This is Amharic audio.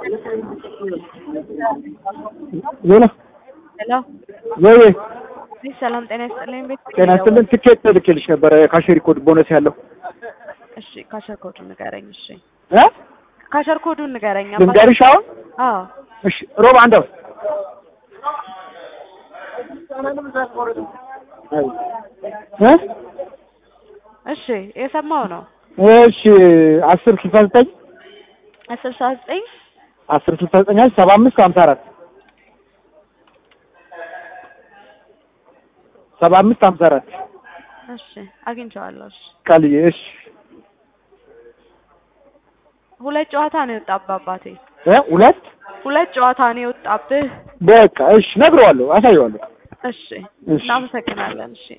ሄሎ ሄሎ ወይ እሺ፣ ሰላም ጤና ይስጥልኝ። ቤት ጤና ይስጥልን። ትኬት ልኬልሽ ነበረ ካሸሪ ኮድ ቦነስ ያለው እሺ፣ ካሸር ኮዱን ንገረኝ። እሺ፣ እ ካሸር ኮዱን ንገረኝ። ልንገርሽ አሁን አዎ፣ እሺ ሮብ አንደው እ እሺ፣ የሰማው ነው። እሺ አስር ስልሳ ዘጠኝ አስር ሰዓት ዘጠኝ አስር ስልሳ ዘጠኝ ሰባ አምስት ሀምሳ አራት ሰባ አምስት ሀምሳ አራት እሺ፣ አግኝቼዋለሁ። እሺ፣ ቃልዬ እሺ ሁለት ጨዋታ ነው የወጣብህ አባቴ። እ ሁለት ሁለት ጨዋታ ነው የወጣብህ። በቃ እሺ ነግረዋለሁ፣ አሳየዋለሁ። እሺ፣ እሺ እናመሰግናለን። እሺ